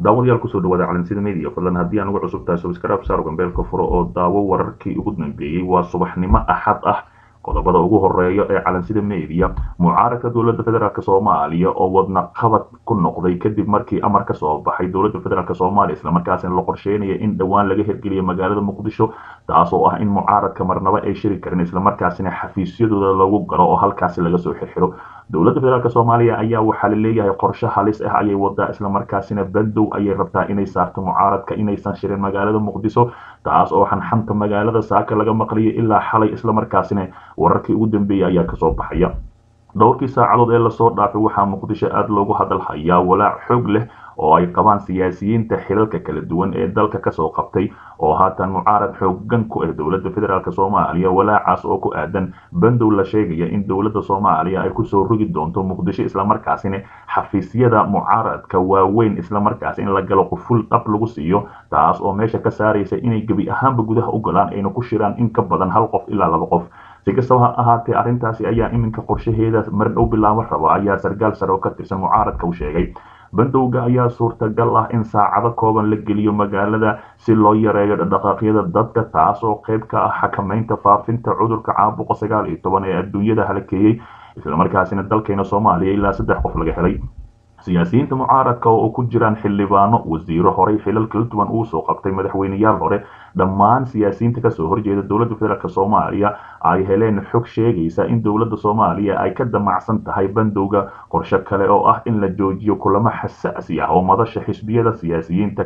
daawadayaal kusoo dhawaada calansida media fadlan haddii aan ugu cusub tahay subscribe saar gambeelka furo oo daawo wararkii ugu dambeeyey waa subaxnimo axad ah qodobada ugu horeeya ee calansida media mucaaradka dowladda federaalk soomaaliya oo wadna qabad ku noqday kadib markii amar ka soo baxay dowladda federaalk soomaaliya islamarkaasina la qorsheynaya in dhowaan laga hirgeliyo magaalada muqdisho taas oo ah in mucaaradka marnaba ay shiri karin islamarkaasina xafiisyadooda lagu galo oo halkaasi laga soo xirxiro dowladda federaalk soomaaliya ayaa waxaa la leeyahay qorshe halis ah ayay wadaa islamarkaasina bandow ayay rabtaa inay saarto mucaaradka inaysan shirin magaalada muqdisho taas oo xanxanta magaalada saaka laga maqliyay ilaa xalay islamarkaasina wararkii ugu dambeeyay ayaa kasoo baxaya dhowrkii saacadood ee lasoo dhaafay waxaa muqdisho aada loogu hadal hayaa walaac xoog leh oo ay qabaan siyaasiyiinta xilalka kala duwan ee dalka kasoo qabtay oo haatan mucaarad xoogan ku ah dowladda federaalk soomaaliya walaacaas oo ku aadan bandow la sheegaya in dowladda soomaaliya ay kusoo rogi doonto muqdisho islamarkaasina xafiisyada mucaaradka waaweyn islamarkaas in la galo quful dhab lagu siiyo taas oo meesha ka saaraysa inay gebi ahaanba gudaha u galaan ayna ku shiraan in ka badan hal qof ilaa laba qof si kastaba ha ahaatee arrintaasi ayaa iminka qorshaheeda mar dhow bilaaban raba ayaa sargaal sare oo ka tirsan mucaaradka u sheegay bandowga ayaa suurtagal ah in saacado kooban la geliyo magaalada si loo yareeyo dhaqdhaqaaqyada dadka taas oo qayb ka ah xakamaynta faafinta cudurka caabuqa sagaal iyo toban ee adduunyada halakeeyey islamarkaasina dalkeena soomaaliya ilaa saddex qof laga helay siyaasiyiinta mucaaradka oo ku jiraan xildhibaano wasiiro horey xilal kala duwan uu soo qabtay madaxweyneyaal hore dhammaan siyaasiyiinta kasoo horjeeda dowladda federaalk soomaaliya ay heleen xog sheegaysa in dowladda soomaaliya ay ka damacsan tahay bandowga qorshe kale oo ah in la joojiyo kulamo xasaasi ah oo madasha xisbiyada siyaasiyiinta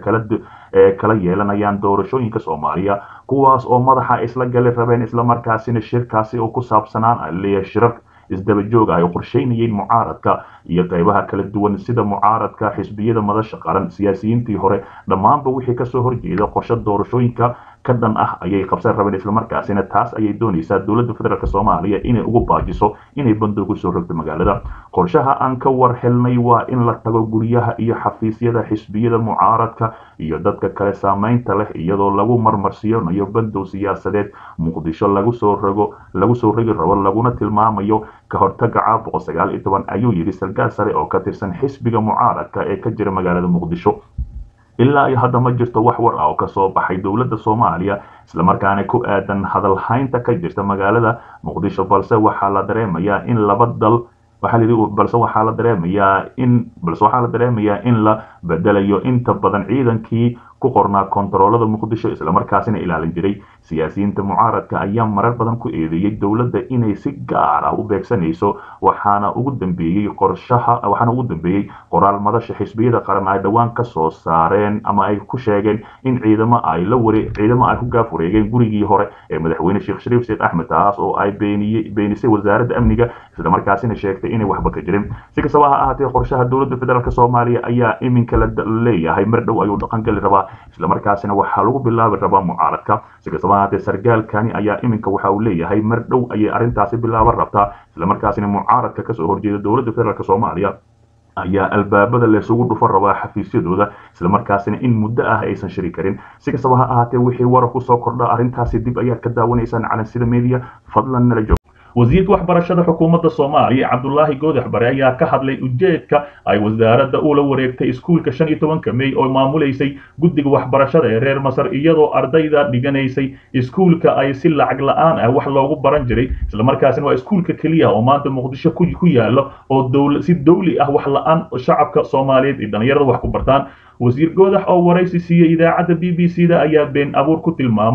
ee kala yeelanayaan doorashooyinka soomaaliya kuwaas oo madaxa isla gali rabeen islamarkaasina shirkaasi oo ku saabsanaan leeyahay shirar isdaba joog ah ay qorsheynayeen mucaaradka iyo qaybaha kala duwan sida mucaaradka xisbiyada madasha qaran siyaasiyiintii hore dhammaanba wixii kasoo horjeeda qorshe doorashooyinka ka dhan ah ayay qabsan rabeen islamarkaasina taas ayay doonaysaa dowladda federaalk soomaaliya inay ugu baajiso inay bandow kusoo rogto magaalada qorshaha aan ka war helnay waa in la tago guryaha iyo xafiisyada xisbiyada mucaaradka iyo dadka kale saameynta leh iyadoo lagu marmarsiyonayo bandow siyaasadeed muqdisho lagu soo rogo lagu soo rogi rabo laguna tilmaamayo ka hortaga caabuqa sagaal iyo toban ayuu yidhi sargaal sare oo ka tirsan xisbiga mucaaradka ee ka jira magaalada muqdisho ilaa iyo hadda ma jirto wax war ah oo kasoo baxay dowladda soomaaliya islamarkaana ku aadan hadalhaynta ka jirta magaalada muqdisho balse waxaa la dareemayaa in laba dal waxaa layidhi balse waxaa la dareemayaa in balse waxaa la dareemayaa in la bedelayo inta badan ciidankii ku qornaa kontaroolada muqdisho islamarkaasina ilaalin jiray siyaasiyiinta mucaaradka ayaa marar badan ku eedeeyey dowladda inay si gaar ah u beegsanayso waxaana ugu dambeeyey qorshaha waxaana ugu dambeeyey qoraal madasha xisbiyada qaran ay dhowaan ka soo saareen ama ay ku sheegeen in ciidamo ay la ware ciidamo ay ku gaaf wareegeen gurigii hore ee madaxweyne sheekh shariif sheekh axmed taas oo ay beeniyey beenisay wasaaradda amniga islamarkaasina sheegtay inay waxba ka jirin si kastaba ha ahaatee qorshaha dowladda federaalk soomaaliya ayaa iminka la leeyahay mar dhow ayuu dhaqan gali rabaa islamarkaasina waxaa lagu bilaabi rabaa mucaaradka si kastaba haatee sargaalkani ayaa iminka waxa uu leeyahay mar dhow ayay arrintaasi bilaaban rabtaa islamarkaasina mucaaradka kasoo horjeeda dowladda federaalk soomaaliya ayaa albaabada laysugu dhufan rabaa xafiisyadooda islamarkaasina in muddo ah aysan shiri karin si kastaba ha ahaatee wixii warar kusoo kordha arrintaasi dib ayaad ka daawanaysaan calansida media fadlan nala joog wasiirka waxbarashada xukuumadda soomaaliya cabdulaahi goodax bare ayaa ka hadlay ujeedka ay wasaaradda ula wareegtay iskuulka shan iyo tobanka mey oo maamulaysay guddiga waxbarashada ee reer masar iyadoo ardayda dhiganaysay iskuulka ay si lacag la-aan ah wax loogu baran jiray islamarkaasina waa iskuulka keliya oo maanta muqdisho ku yaalo oo si dawli ah wax la-aan shacabka soomaaliyeed iyo dhallinyarada wax ku bartaan wasiir goodax oo waraysi siiyey idaacadda b b c da ayaa been abuur ku tilmaamay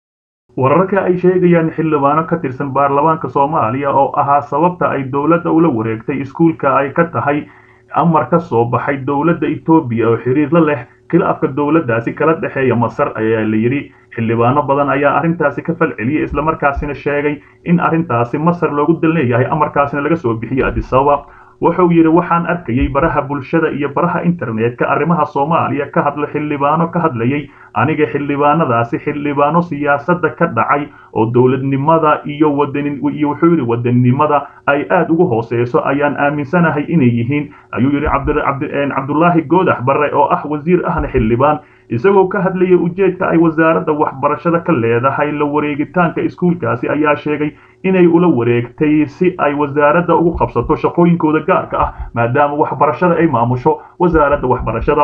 wararka ay sheegayaan xildhibaano ka tirsan baarlamaanka soomaaliya oo ahaa sababta ay dowladda ula wareegtay iskuulka ay ka tahay amar ka soo baxay dowladda etoobiya oo xiriir la leh khilaafka dowladdaasi kala dhexeeya masar ayaa la yidhi xildhibaano badan ayaa arrintaasi ka falceliyey islamarkaasina sheegay in arrintaasi masar loogu dal leeyahay amarkaasina laga soo bixiyey adisababa wuxuu yidhi waxaan arkayay baraha bulshada iyo baraha internetka arrimaha soomaaliya ka hadla xildhibaano ka hadlayay aniga xildhibaanadaasi xildhibaano siyaasadda ka dhacay oo dowladnimada iyo wadanin iyo wuxuu yidhi wadaninimada ay aad ugu hooseyso ayaan aaminsanahay inay yihiin ayuu yidhi cabdulaahi goodax barre oo ah wasiir ahna xildhibaan isagoo ka hadlaya ujeedka ay wasaaradda waxbarashada ka leedahay la wareegitaanka iskuulkaasi ayaa sheegay inay ula wareegtay si ay wasaaradda ugu qabsato shaqooyinkooda gaarka ah maadaama waxbarashada ay maamusho wasaaradda waxbarashada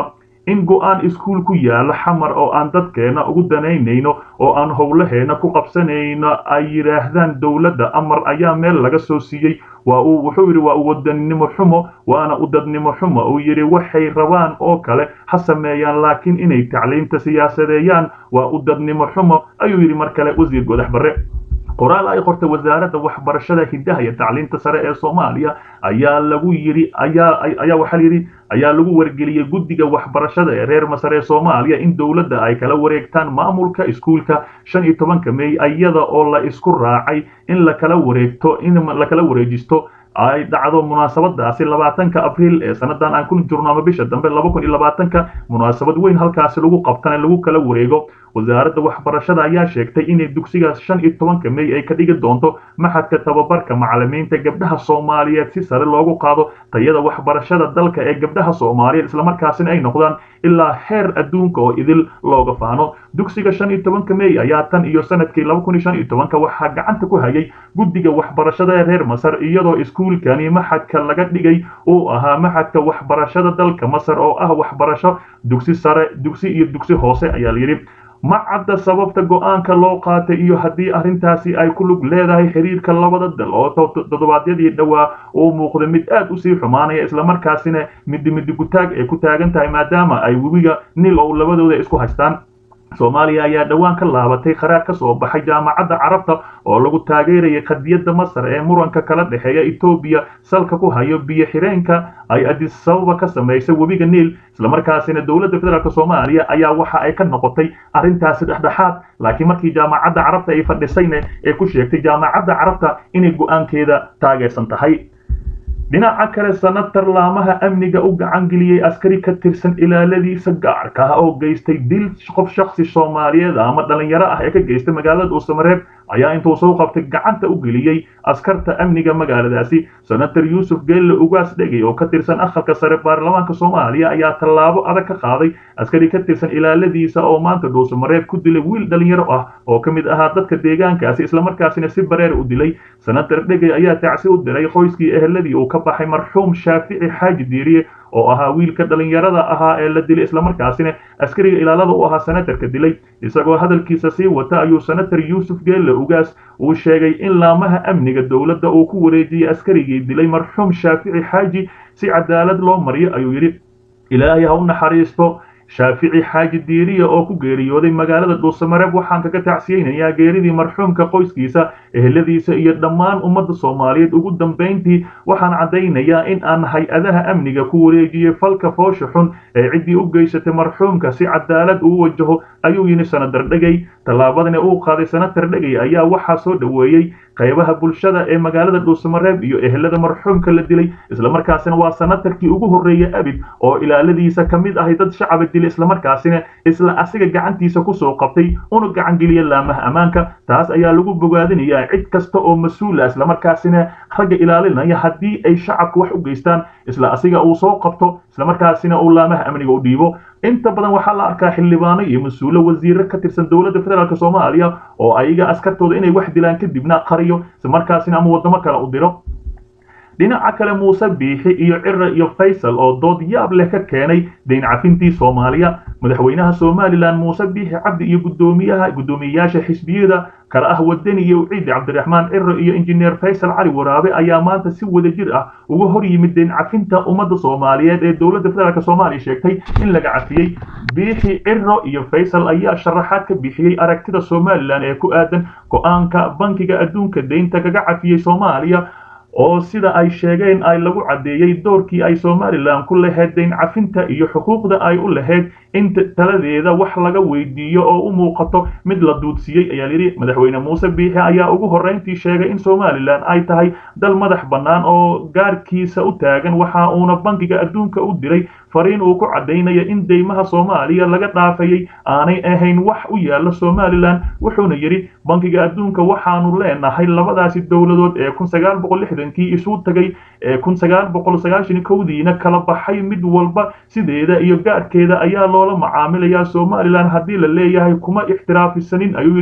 in go-aan iskuul ku yaala xamar oo aan dadkeena ugu danaynayno oo aan howlaheena ku qabsanayno ay yidhaahdaan dowladda amar ayaa meel laga soo siiyey waa uu wuxuu yidhi waa u wadaninimo xumo waana u dadnimo xumo uu yidhi waxay rabaan oo kale ha sameeyaan laakiin inay tacliimta siyaasadeeyaan waa u dadnimo xumo ayuu yidhi mar kale wasiir godax barre qoraal ay qortay wasaaradda waxbarashada hidaha iyo tacliinta sare ee soomaaliya ayaa lagu yidhi ayaa ayaa waxaa layidhi ayaa lagu wargeliyey guddiga waxbarashada ee reer masar ee soomaaliya in dowladda ay kala wareegtaan maamulka iskuulka shan iyo tobanka mey iyada oo la isku raacay in lakala wareegto in lakala wareejisto ay dhacdo munaasabadaasi labaatanka abriil ee sanadan aan ku jirno ama bisha dambe laba kun iyo labaatanka munaasabad weyn halkaasi lagu qabtana lagu kala wareego wasaaradda waxbarashada ayaa sheegtay inay dugsigaas shan iyo tobanka mey ay ka dhigi doonto maxadka tababarka macalimiinta gabdhaha soomaaliyeed si sare loogu qaado tayada waxbarashada dalka ee gabdhaha soomaaliyeed islamarkaasina ay noqdaan ilaa heer adduunka oo idil looga faano dugsiga shan iyo tobanka mey ayaa tan iyo sanadkii laba kun iyo shan iyo tobanka waxaa gacanta ku hayay guddiga waxbarashada ee reer masar iyadoo iskuulkani maxadka laga dhigay uu ahaa maxadka waxbarashada dalka masar oo ah waxbarasho dugsi sare dugsi iyo dugsi hoose ayaa layidhi ma cadda sababta go-aanka loo qaatay iyo haddii arrintaasi ay ku lug leedahay xiriirka labada dal oo toddobaadyadii dhowaa uu muuqda mid aad usii xumaanaya islamarkaasina midi midigutaag ay ku taagan tahay maadaama ay webiga nil oo labadooda isku haystaan soomaaliya ayaa dhowaan ka laabatay kharaar ka soo baxay jaamacadda carabta oo lagu taageerayay qadiyadda masar ee muranka kala dhexeeya etoobiya salka ku hayo biyo xireenka ay adisababa ka samaysay webiga niil islamarkaasina dowladda federaalk soomaaliya ayaa waxa ay ka noqotay arrintaasi dhexdhexaad laakiin markii jaamacadda carabta ay fadhisayna ee ku sheegtay jaamacadda carabta inay go-aankeeda taageersan tahay dhinaca kale sanatar laamaha amniga u gacan geliyey askari ka tirsan ilaaladiisa gaarka ah oo geystay dil qof shaksi soomaaliyeed ama dhalinyaro ah ee ka geystay magaalada dhuusamareeb ayaa intuu soo qabtay gacanta u geliyey askarta amniga magaaladaasi senator yuusuf geelle ugaas dhegey oo ka tirsan aqalka sare baarlamaanka soomaaliya ayaa tallaabo adag ka qaaday askari ka tirsan ilaaladiisa oo maanta dhuusamareeb ku dilay wiil dhalinyaro ah oo ka mid ahaa dadka deegaankaasi islamarkaasina si bareer u dilay senator dhegey ayaa tacsi u diray qoyskii eheladii uu ka baxay marxuum shaafici xaaji diiriye oo ahaa wiilka dhalinyarada ahaa ee la dilay islamarkaasina askariga ilaalada u ahaa senatarka dilay isagoo hadalkiisa sii wata ayuu senator yuusuf geelle ugaas uu sheegay in laamaha amniga dowladda uu ku wareejiyey askarigii dilay marxuum shaafici xaaji si cadaalad loo mariyo ayuu yidhi ilaahay ha u naxariisto shaafici xaaji diiriya oo ku geeriyooday magaalada dhuusamareeb waxaan kaga tacsiyeynayaa geeridii marxuumka qoyskiisa eheladiisa iyo dhammaan ummadda soomaaliyeed ugu dambayntii waxaan caddaynayaa in aan hay-adaha amniga ku wareejiyey falka foosha xun ee ciddii u geysatay marxuumka si cadaalad uu wajaho ayuu yidhi senatar dhegey tallaabadani uu qaaday senatar dhegey ayaa waxaa soo dhoweeyey qaybaha bulshada ee magaalada dhuusamareeb iyo ehelada marxuumka la dilay islamarkaasina waa senatarkii ugu horreeyey abid oo ilaaladiisa ka mid ahay dad shacaba dilay islamarkaasina isla asiga gacantiisa kusoo qabtay una gacan geliya laamaha ammaanka taas ayaa lagu bogaadinayaa cid kasta oo mas-uula islamarkaasina ragga ilaalinaya haddii ay shacabka wax u geystaan isla asiga uu soo qabto islamarkaasina uu laamaha amniga u dhiibo inta badan waxaa la arkaa xildhibaano iyo mas-uulo wasiiro ka tirsan dowladda federaalk soomaaliya oo ayaga askartooda inay wax dilaan kadibna qariyo islamarkaasina ama waddamo kale u diro dhinaca kale muuse biixi iyo cire iyo faysal oo dood yaab leh ka keenay dayn cafintii soomaaliya madaxweynaha somalilan muuse biixi cabdi iyo gudoomiyaha guddoomiyeyaasha xisbiyada kala ah wadani iyo ciidi cabdiraxmaan ciro iyo injineer faysal cali waraabe ayaa maanta si wadajir ah uga hor yimid dayn cafinta ummadda soomaaliyeed ee dowladda federaalk soomaaliya sheegtay in laga cafiyey biixi ciro iyo faysal ayaa sharaxaad ka bixiyey aragtida somalilan ee ku aadan go-aanka bankiga adduunka deynta kaga cafiyey soomaaliya oo sida ay sheegeen ay lagu caddeeyey doorkii ay somalilan ku lahayd dayn cafinta iyo xuquuqda ay u lahayd in taladeeda wax laga weydiiyo oo u muuqato mid la duudsiiyey ayaa yidhi madaxweyne muuse biixi ayaa ugu horrayntii sheegay in somalilan ay tahay dal madax bannaan oo gaarkiisa u taagan waxa uuna bankiga adduunka u diray fariin uu ku caddaynaya in deymaha soomaaliya laga dhaafayay aanay ahayn wax u yaalla somalilan wuxuuna yidhi bankiga adduunka waxaanu leenahay labadaasi dowladood ee kun sagaal boqol lixdankii isu tagay ee kun sagaal boqol sagaashan kowdiina kala baxay mid walba sideeda iyo gaarkeeda ayaa loola macaamilayaa somalilan haddii la leeyahay kuma ixtiraafisanin ayuu yidhi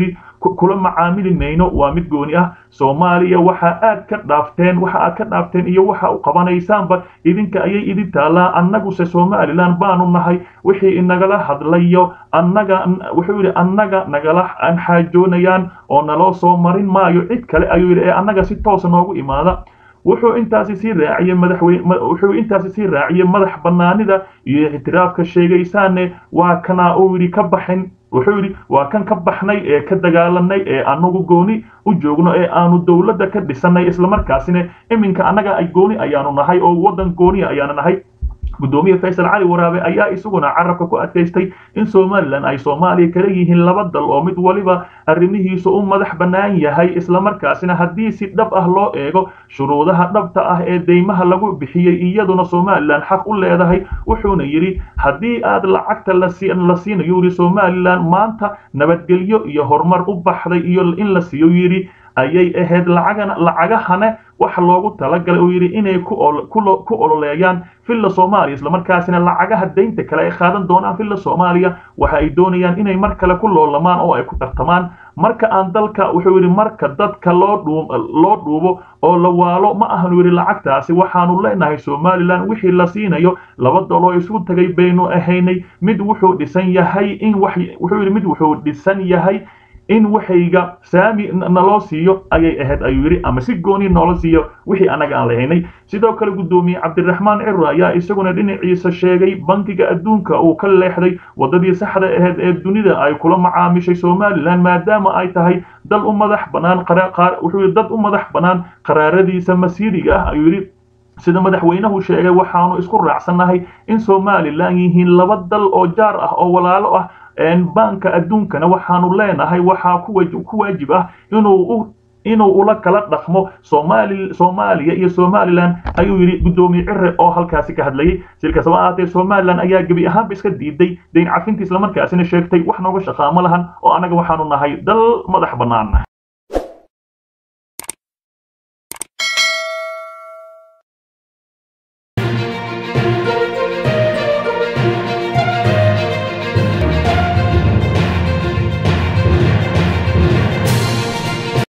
kula macaamili mayno waa mid gooni ah soomaaliya waxa aad ka dhaafteen waxa aad ka dhaafteen iyo waxa u qabanaysaanba idinka ayay idin taallaa annaguse somalilan baanu nahay wixii inagala hadlayo annaga wuxuu yidhi annaga nagala xaajoonayaan oo naloo soo marin maayo cid kale ayuu yidhi ee annaga si toosa noogu imaada wuxuu intaasi sii raaciyey madaxweyne wuxuu intaasi sii raaciyey madax bannaanida iyo ictiraafka sheegaysaane waa kana uu yidhi ka baxin wuxuu yidhi waa kan ka baxnay ee ka dagaalanay ee anagu gooni u joogno ee aanu dowladda ka dhisanay islamarkaasina iminka annaga ay gooni ayaanu nahay oo waddan gooniya ayaanu nahay gudoomiye faysal cali waraabe ayaa isaguna carabka ku adkaystay in somalilan ay soomaaliya kala yihiin laba dal oo mid waliba arrimihiisu u madax bannaan yahay islamarkaasina haddii si dhab ah loo eego shuruudaha dhabta ah ee deymaha lagu bixiyey iyaduna somalilan xaq u leedahay wuxuuna yidhi haddii aad lacagta la siinayo yidhi somalilan maanta nabadgelyo iyo horumar u baxday iyo in la siiyo yidhi ayay ahayd lacagana lacagahana waxa loogu talagalay uu yidhi inay ku ololeeyaan villa soomaaliya islamarkaasina lacagaha daynta kale ay qaadan doonaan villa soomaaliya waxa ay doonayaan inay mar kale ku loolamaan oo ay ku tartamaan marka aan dalka wuxuu yidhi marka dadka loo dhuu loo dhuubo oo la waalo ma ahanu yidhi lacagtaasi waxaanu leenahay somalilan wixii la siinayo laba dal oo isugu tagay baynu ahaynay mid wuxuu dhisan yahay in wax wuxuu yidhi mid wuxuu dhisan yahay in waxayga saami naloo siiyo ayay ahayd ayuu yidhi ama si gooni noola siiyo wixii annaga aan lahaynay sidoo kale guddoomiye cabdiraxmaan ciro ayaa isaguna dhinaciisa sheegay bankiga adduunka uu ka leexday waddadii saxda ahayd ee dunida ay kula macaamishay somalilan maadaama ay tahay dal u madax bannaan wuxuu yidhi dad u madax bannaan qaraaradiisa masiiriga ah ayuu yidhi sida madaxweynuhu sheegay waxaanu isku raacsannahay in somalilan yihiin laba dal oo jaar ah oo walaalo ah baanka adduunkana waxaanu leenahay waxaa ku waajib ah inuu inuu ula kala dhaqmo somaali soomaaliya iyo somalilan ayuu yidhi guddoomiye cire oo halkaasi ka hadlayay silkasaba ahaatee somalilan ayaa gebi ahaanba iska diiday dayn cafinta islamarkaasina sheegtay wax nooga shaqaamo lahan oo annaga waxaanu nahay dal madax bannaan